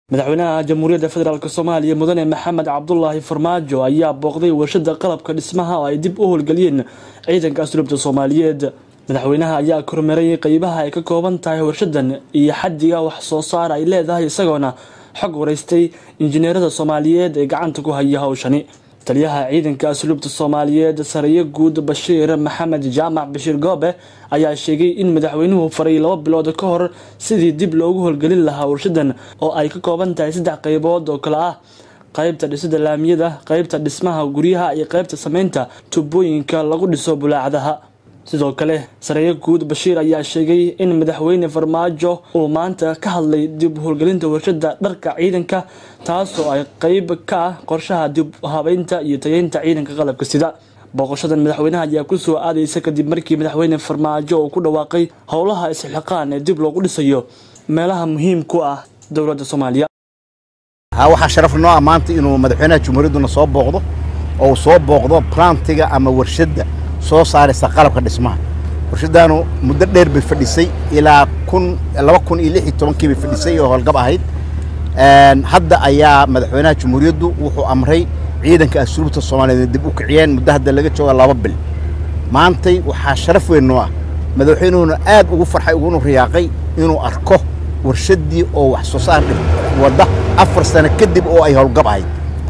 madaxweynaha jamhuuriyadda federaalk soomaaliya mudane maxamed cabdulaahi farmaajo ayaa booqday warshada qalabka dhismaha oo ay dib u howlgeliyeen ciidanka asluubta soomaaliyeed madaxweynaha ayaa kormeeray qeybaha ay ka kooban tahay warshadan iyo xadiga wax soo saar ay leedahay isagoona xog wareystay injineerada soomaaliyeed ee gacanta ku haya howshani taliyaha ciidanka asluubta soomaaliyeed sariyo guud bashiir maxamed jaamac bashiir goobe ayaa sheegay in madaxweynuhu faray laba bilood ka hor sidii dib loogu howlgelin lahaa warshadan oo ay ka kooban tahay saddex qeybood oo kale ah qeybta dhisida laamiyada qeybta dhismaha guryaha iyo qeybta sameynta tubooyinka lagu dhiso bulaacadaha sidoo kale sareeyo guud bashiir ayaa sheegay in madaxweyne farmaajo uu maanta ka hadlay dib howlgelinta warshada dharka ciidanka taasoo ay qeyb ka ah qorshaha dib habeynta iyo tayeynta ciidanka qalabka sida booqashadan madaxweynaha ayaa kusoo aadaysa kadib markii madaxweyne farmaajo uu ku dhawaaqay howlaha isxilqaan ee dib loogu dhisayo meelaha muhiim ku ah dowladda soomaaliya waxaa sharaf noo ah maanta inuu madaxweynaha jumhuuriyadduna soo booqdo oo uu soo booqdo plantiga ama warshadda soo saaraysa qalabka dhismaha warshadaanu muddo dheer bay fadhisay ilaa kun laba kun iyo lix iyo tobankii bay fadhisay oo howlgab ahayd hadda ayaa madaxweynaha jumhuuriyaddu wuxuu amray ciidanka asluubta soomaaliyeed dib u kiciyeen muddo hadda laga jooga laba bil maantay waxaa sharaf weyn noo ah madaxweynuhuna aad ugu farxay uguna riyaaqay inuu arko warshaddii oo wax soo saar wadda afar sano kadib oo ay howlgab ahayd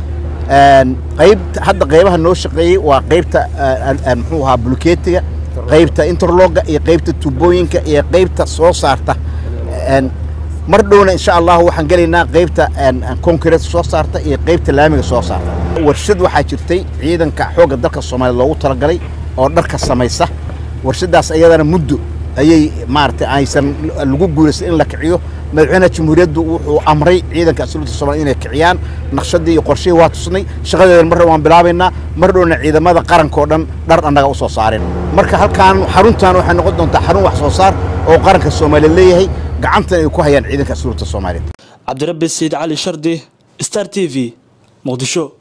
qayb hadda qaybaha noo shaqeeyey waa qaybta muxuu ahaa bulkeetiga qaybta interloga iyo qaybta tubooyinka iyo qaybta soo saarta mar dhowna insha allahu waxaan gelaynaa qaybta concrete soo saarta iyo qaybta laamiga soo saarta warshad waxaa jirtay ciidanka xoogga dalka soomaaliya loogu talagalay oo dharka samaysa warshadaas iyadana muddo ayay maaragtay aysan lagu guulaysan in la kiciyo madaxweynaha jamhuuriyaddu wuxuu amray ciidanka asluubta soomaliya inay kiciyaan naqshadii iyo qorshihii waa tusnay shaqadeedan mar waan bilaabaynaa mar dhowna ciidamada qaranka oo dhan dhar annaga u soo saareen marka halkaan xaruntan waxay noqon doontaa xarun wax soo saar oo qaranka soomaaliya leeyahay gacantan ay ku hayaan ciidanka asluubta soomaaliyeed cabdirabbi sayid cali shardi star t v muqdisho